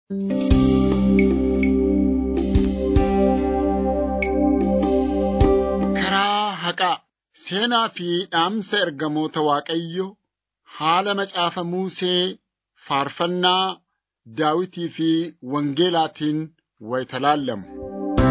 Karaa haqaa seenaa fi dhaamsa ergamoota Waaqayyoo haala macaafa Musee faarfannaa Daawitii fi Wangeelaatiin wayita laallamu.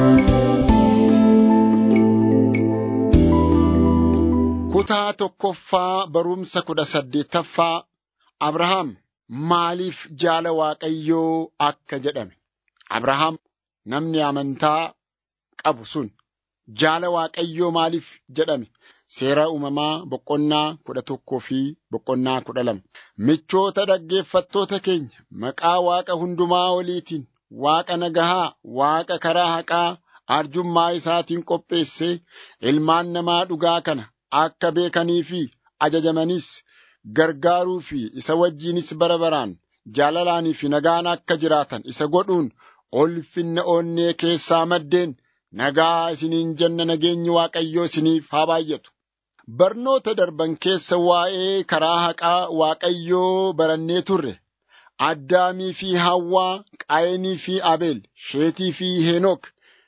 Kutaa tokkoffaa barumsa kudha saddeettaffaa Abrahaam maaliif jaala Waaqayyoo akka jedhame. Abrahaam namni amantaa qabu sun jaala Waaqayyoo maaliif jedhame. Seera uumamaa boqonnaa kudha tokkoo fi boqonnaa kudha lama. Michoota dhaggeeffattoota keenya maqaa Waaqa hundumaa oliitiin Waaqa nagahaa, Waaqa karaa haqaa arjummaa isaatiin qopheessee ilmaan namaa dhugaa kana akka beekanii fi ajajamanis gargaaruu fi isa wajjinis bara baraan jaalalaanii fi nagaan akka jiraatan isa godhuun ulfinna onnee keessaa maddeen nagaa isiniin jenna nageenyi Waaqayyoo isiniif haa baay'atu. Barnoota darban keessa waa'ee karaa haqaa Waaqayyoo barannee turre. Addaamii fi Hawwaa, Qaayinii fi Abeel, Sheetii fi Henook,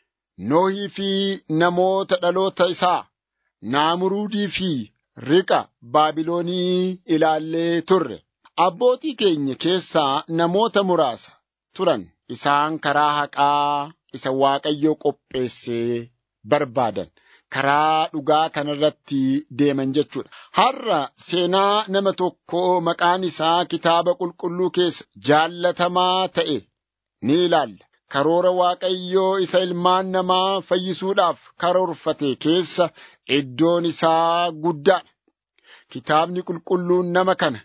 Noohii fi namoota dhaloota isaa, Naamuruudii fi Riqa Baabiloonii ilaallee turre. Abbootii keenya keessaa namoota muraasa turan isaan karaa haqaa isa Waaqayyoo qopheessee barbaadan. karaa dhugaa kanarratti deeman jechuudha. Har'a seenaa nama tokko maqaan isaa kitaaba qulqulluu keessa jaallatamaa ta'e ni ilaalla. Karoora Waaqayyoo isa ilmaan namaa fayyisuudhaaf karoorfate keessa iddoon isaa guddaadha. Kitaabni qulqulluun nama kana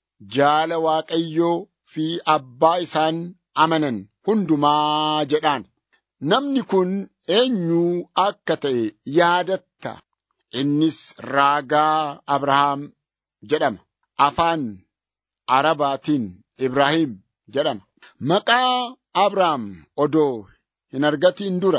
jaala Waaqayyoo fi abbaa isaan amanan hundumaa jedhaan. Namni kun eenyu akka ta'e yaadatta. Innis raagaa Abrahaam jedhama. Afaan Arabaatiin Ibraahim jedhama. Maqaa Abrahaam odoo hin argatiin dura.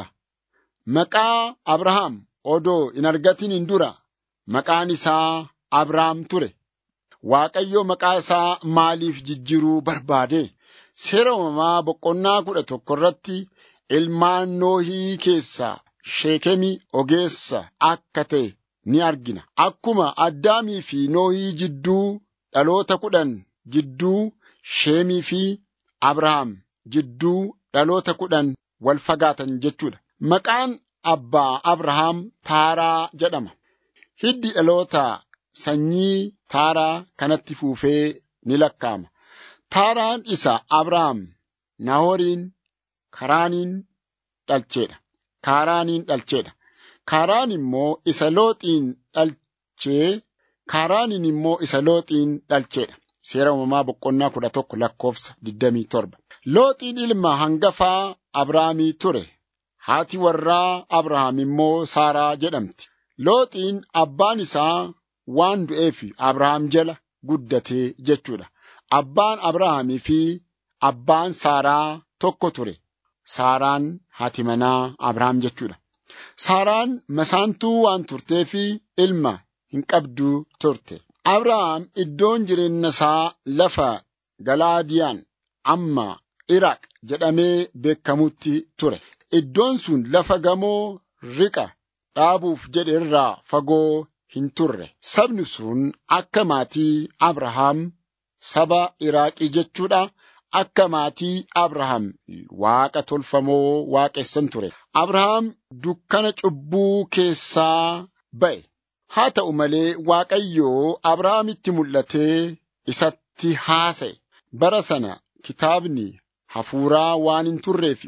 Maqaa Abrahaam odoo hin argatiin dura. Maqaan isaa Abrahaam ture. Waaqayyo maqaa isaa maaliif jijjiiruu barbaade? Seera uumamaa boqonnaa kudha tokko irratti ilmaan noohii keessaa sheekemi ogeessa akka ta'e ni argina. Akkuma addaamii fi noohii jidduu dhaloota kudhan jidduu sheemii fi Abrahaam jidduu dhaloota kudhan wal fagaatan jechuudha. Maqaan abbaa Abrahaam Taaraa jedhama. Hiddi dhaloota sanyii Taaraa kanatti fuufee ni lakkaa'ama. Taaraan isa Abrahaam Naahoriin Kaaraaniin dhalcheedha. Kaaraaniin dhalcheedha. Kaaraan immoo isa looxiin dhalchee Kaaraaniin immoo isa looxiin dhalcheedha. Seera uumamaa boqonnaa kudha tokko lakkoofsa digdamii torba. Looxiin ilma hangafaa Abrahaamii ture. Haati warraa Abrahaam immoo Saaraa jedhamti. Looxiin abbaan isaa waan du'eef Abrahaam jala guddatee jechuudha. Abbaan Abrahaamii fi abbaan Saaraa tokko ture. Saaraan haati manaa Abrahaam jechuudha. Saaraan masaantuu waan turteef ilma hin qabdu turte. Abrahaam iddoon jireenya isaa lafa Galaadiyaan amma Iraaq jedhamee beekamutti ture. Iddoon sun lafa gamoo riqa dhaabuuf jedhe irraa fagoo hin turre. Sabni sun akka maatii Abrahaam saba Iraaqii jechuudha. akka maatii Abrahaam waaqa tolfamoo waaqessan ture. Abrahaam dukkana cubbuu keessaa ba'e. Haa ta'u malee Waaqayyoo Abrahaamitti mul'atee isatti haasa'e. Bara sana kitaabni hafuuraa waan hin turreef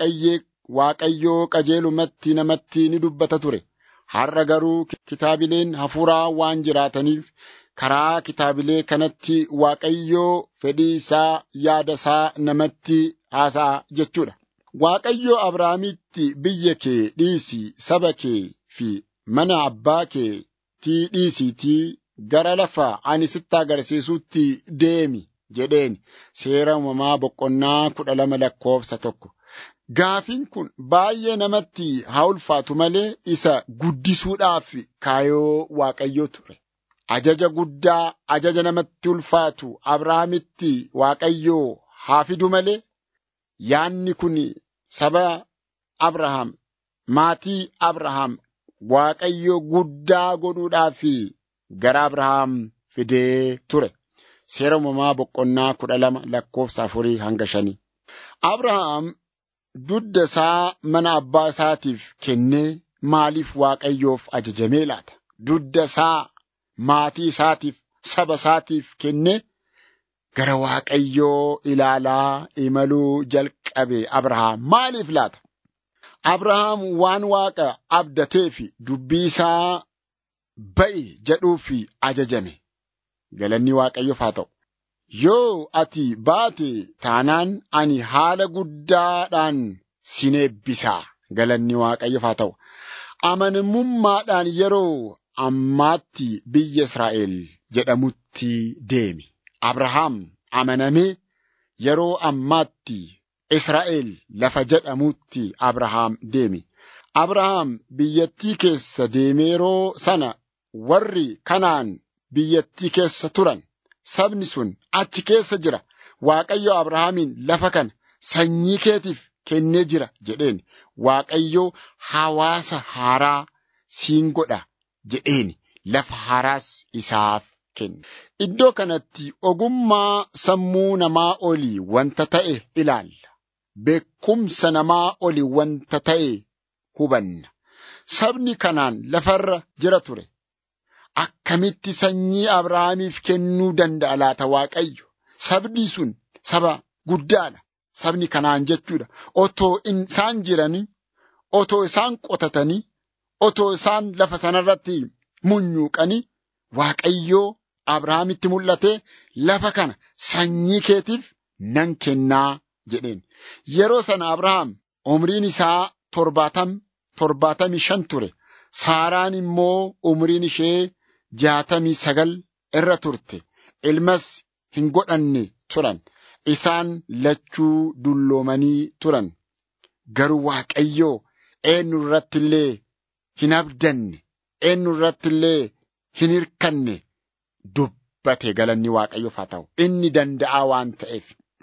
Waaqayyoo qajeelumatti namatti ni dubbata ture. Har'a garuu kitaabileen hafuuraa waan jiraataniif karaa kitaabilee kanatti Waaqayyoo fedhii isaa yaada isaa namatti haasa'a jechuudha. Waaqayyoo Abrahaamitti biyya kee dhiisii saba kee fi mana abbaa keetii dhiisiitii gara lafa ani sitti agarsiisutti deemi jedheen seera uumamaa boqonnaa kudha lama lakkoofsa tokko. Gaafiin kun baay'ee namatti haa ulfaatu malee isa guddisuudhaaf kaayoo Waaqayyoo ture. Ajaja guddaa ajaja namatti ulfaatu Abrahaamitti Waaqayyoo haa fidu malee yaanni kun saba Abrahaam maatii Abrahaam Waaqayyo guddaa godhuudhaaf gara Abrahaam fidee ture. Seera uumamaa boqonnaa kudha lama lakkoofsa afurii hanga shanii. Abrahaam dudda isaa mana abbaa isaatiif kennee maaliif Waaqayyoof ajajamee laata? Dudda isaa maatii isaatiif saba isaatiif kennee gara Waaqayyoo ilaalaa imaluu jalqabe Abrahaam maaliif laata? Abrahaam waan Waaqa abdatee fi dubbii isaa ba'i jedhuufi ajajame. Galanni Waaqayyoof haa ta'u. Yoo ati baate taanaan ani haala guddaadhaan sin eebbisaa. Galanni Waaqayyoof haa ta'u. Amanamummaadhaan yeroo ammaatti biyya Israa'el jedhamutti deemi. Abrahaam amanamee yeroo ammaatti Israa'el lafa jedhamutti Abrahaam deemi. Abrahaam biyyattii keessa deemee yeroo sana warri kanaan biyyattii keessa turan sabni sun achi keessa jira. Waaqayyo Abrahaamiin lafa kana sanyii keetiif kennee jira jedheen. Waaqayyo hawaasa haaraa siin godha jedheen lafa haaraas isaaf kenne. Iddoo kanatti ogummaa sammuu namaa olii wanta ta'e ilaalla. Beekumsa namaa olii wanta ta'e hubanna. Sabni kanaan lafarra jira ture. Akkamitti sanyii Abrahaamiif kennuu danda'a laata Waaqayyo? Sabni sun saba guddaadha. Sabni kanaan jechuudha. Otoo isaan jiranii, otoo isaan qotatanii, otoo isaan lafa sanarratti munyuuqanii, Waaqayyoo Abrahaamitti mul'atee lafa kana sanyii keetiif nan kennaa jedheen. Yeroo sana Abrahaam umriin isaa torbaatam torbaatamii shan ture. Saaraan immoo umriin ishee jaatamii sagal irra turte. Ilmas hin godhanne turan. Isaan lachuu dulloomanii turan. Garuu Waaqayyoo eenyu irratti illee hin abdanne, eenyu irratti illee hin hirkanne dubbate galanni Waaqayyoof haa ta'u. Inni danda'aa waan ta'eef.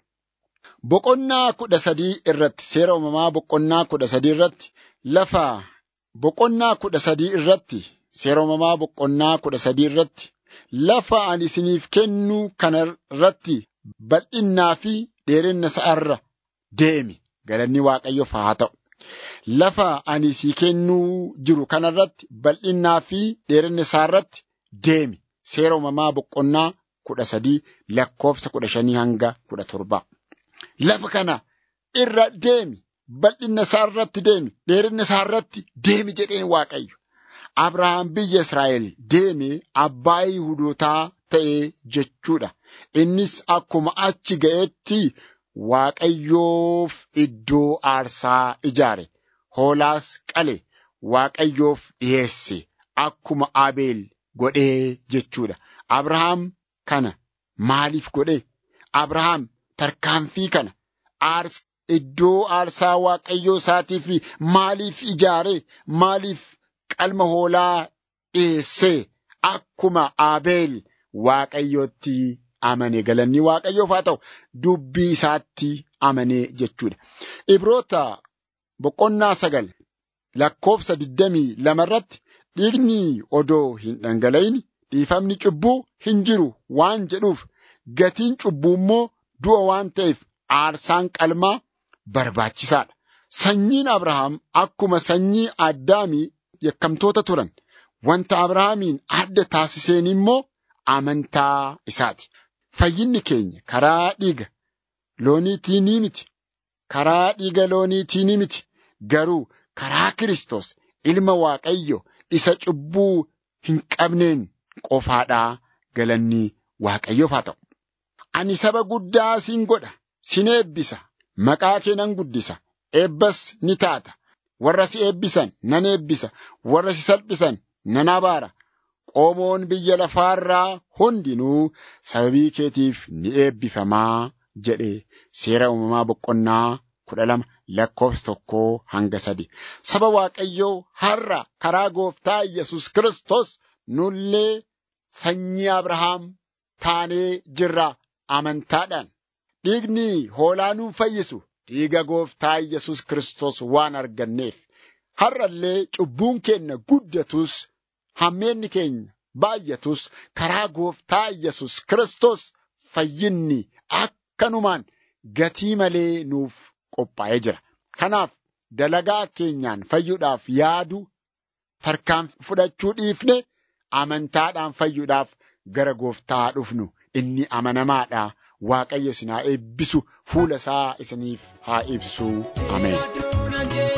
Boqonnaa kudha sadii irratti seera uumamaa boqonnaa kudha sadii irratti lafa boqonnaa kudha sadii irratti seera uumamaa boqonnaa kudha sadii irratti lafa ani isiniif kennu kana irratti bal'innaa fi dheerinna isaarra deemi galanni waaqayyoof haa ta'u. Lafa ani sii kennuu jiru kana irratti bal'innaa fi dheerinna isaarratti deemi seera uumamaa boqonnaa kudha sadii lakkoofsa kudha shanii hanga kudha torbaa. Lafa kana irra deemi bal'inna isaa irratti deemi dheerinna isaa irratti deemi jedheen waaqayyo. Abrahaam biyya Israa'el deeme abbaa Yihuudootaa ta'e jechuudha. Innis akkuma achi ga'etti Waaqayyoof iddoo aarsaa ijaare. Hoolaas qale Waaqayyoof dhiyeesse akkuma Abeel godhee jechuudha. Abrahaam kana maaliif godhe? Abrahaam tarkaanfii kana aars iddoo aarsaa waaqayyoo isaatiif maaliif ijaare maaliif qalma hoolaa dhiyeesse akkuma Abeel waaqayyootti amane galanni waaqayyoof haa ta'u dubbii isaatti amane jechuudha. Ibroota boqonnaa sagal lakkoofsa digdamii lama irratti dhiigni odoo hin dhangala'in dhiifamni cubbuu hin jiru waan jedhuuf gatiin cubbuu immoo du'a waan ta'eef aarsaan qalmaa barbaachisaadha. Sanyiin Abrahaam akkuma sanyii Addaamii yakkamtoota turan. Wanta Abrahaamiin adda taasiseen immoo amantaa isaati. Fayyinni keenya karaa dhiiga looniitii ni miti. Karaa dhiiga looniitii ni miti. Garuu karaa Kiristoos ilma Waaqayyo isa cubbuu hin qabneen qofaadhaa galanni Waaqayyoof haa ta'u. Ani saba guddaa siin godha, sin eebbisa, maqaa kee nan guddisa, eebbas ni taata. Warra si eebbisan nan eebbisa, warra si salphisan nan abaara. Qomoon biyya lafaarraa hundinuu sababii keetiif ni eebbifamaa jedhe seera uumamaa boqonnaa kudha lama lakkoofsa tokkoo hanga sadi. Saba Waaqayyoo har'a karaa gooftaa Yesus Kiristoos nullee sanyii Abrahaam taanee jirra. amantaadhaan dhiigni hoolaa nuun fayyisu dhiiga gooftaa Yesus Kiristoos waan arganneef har'allee cubbuun keenya guddatus hammeenni keenya baay'atus karaa gooftaa Yesus Kiristoos fayyinni akkanumaan gatii malee nuuf qophaa'ee jira. Kanaaf dalagaa keenyaan fayyuudhaaf yaadu tarkaanfii fudhachuu dhiifne amantaadhaan fayyuudhaaf gara gooftaa dhufnu inni amanamaadha. Waaqayyo isin haa eebbisu fuula isaa isiniif haa ibsu. Ameen.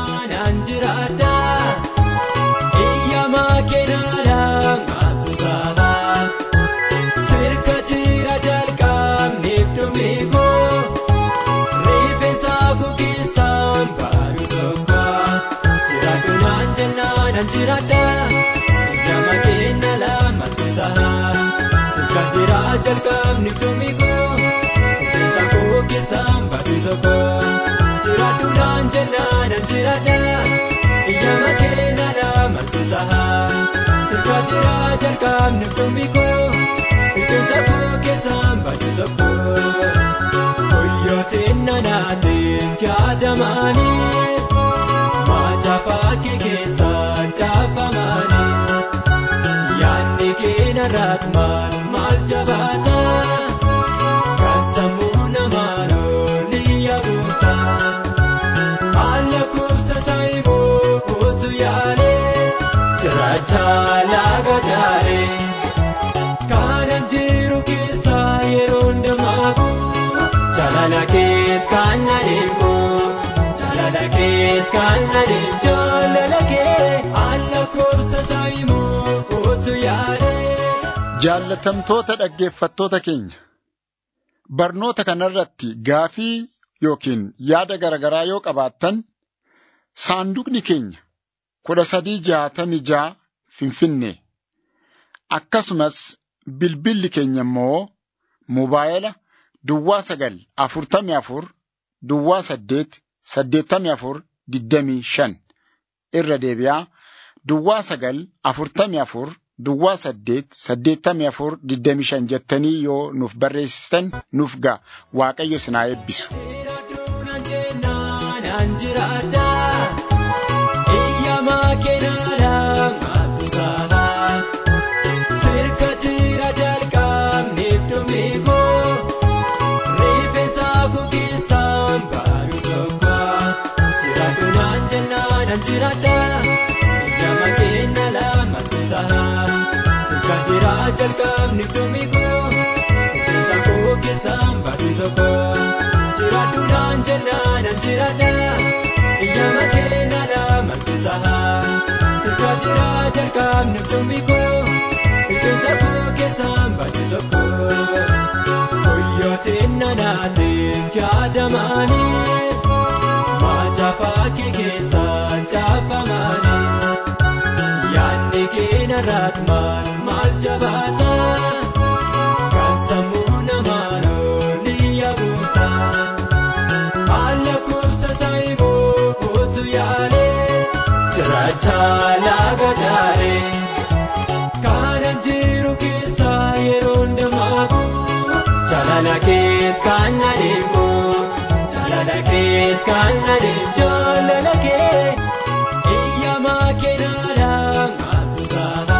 Sirka jira jalqabneef dhumikoo rifeensa kukeessaan baaduu tokko jiraadhu naan jennaan an jiraadha ijama kenna lama ta'a sirka jira jalqabneef dhumikoo rifeensa kukeessaan baaduu tokko jiraadhu naan jennaan an jiraadha ijama kenna lama ta'a sirka jira jalqabneef dhumikoo. Rifeensa koo keessaan baatu tokko Hoyyootiin nanaatiin yaadamanii Macaafaa kee keessaan caafamanii Yaadni keenya irratti maal maal jabaata Kan sammuu namaa lolli yaa'uuta Haala kubsa saayiboo kootu yaalee Cirrachaa laga jaaree. Kanan jiru keessa yeroo hundamaaku jaalala keet kan adeemu jaalala keet kan adeemu jaalala kee alla koobsa saayimoo kootu yaadee. Jaallatamtoota dhaggeeffattoota keenya barnoota kanarratti gaafii yookiin yaada garaagaraa yoo qabaattan saanduqni keenya kudha sadii jaatamii jaa finfinnee akkasumas bilbilli keenya immoo mobaayila duwwaa sagal afurtamii afur duwwaa saddeet saddeettamii afur digdamii shan irra deebi'aa duwwaa sagal afurtamii afur duwwaa saddeet saddeettamii afur digdamii shan jettanii yoo nuuf barreessitan nuuf ga'a waaqayyo isin haa eebbisu. Jiraadhuun anjennaan anjiraadha. Iyyamaa keenyaadhaan maaltu ta'a? Sirka jira jalqabneef dhumikoo. Rifeensa koo keessaan baaduu tokko. Jiraadhuun anjennaan anjiraadha. Iyyamaa keenya lamatu ta'a. Sirka jira jalqabneef dhumikoo. Rifeensa koo keessaan baaduu tokko. Jiraadhuun anjennaan anjiraadha. Iyyamaa keenya lamatu ta'a. Sirka jira jalqabneef dhumikoo. Rifeensa koo keessaan baaduu tokko. Hoyyootiin nanaatiin yaadamanii. Macaafaa kee keessaan caafamanii. Yaadni keenya irratti maal maal jabaata? Kan sammuu namaa lolli yaa'uuta. Haala kubsa saayiboo kootu yaalee. Cirrachaa laga jaaree. Kanan jiru keessa yeroo hundamaaku. Jaalala keet kan adeemu. Jaalala keet kan adeemu. Jaalala kee. Iyyamaa keenyaadhaan maaltu ta'a?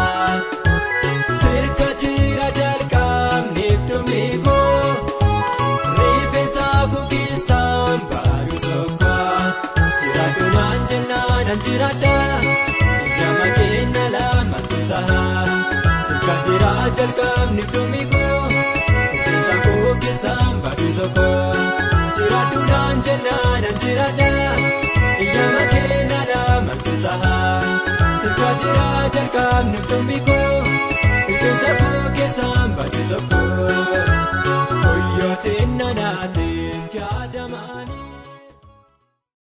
Sirka jira jalqabneef dhumikoo. Rifeensa koo keessaan baaduu tokko. Jiraadhuun anjennaan anjiraadha. Iyyamaa keenya lamatu ta'a. Sirka jira jalqabneef dhumikoo. Rifeensa koo keessaan baaduu tokko. Jiraadhuun anjennaan anjiraadha. Iyyamaa keenya lamatu ta'a. Sirka jira jalqabneef dhumikoo.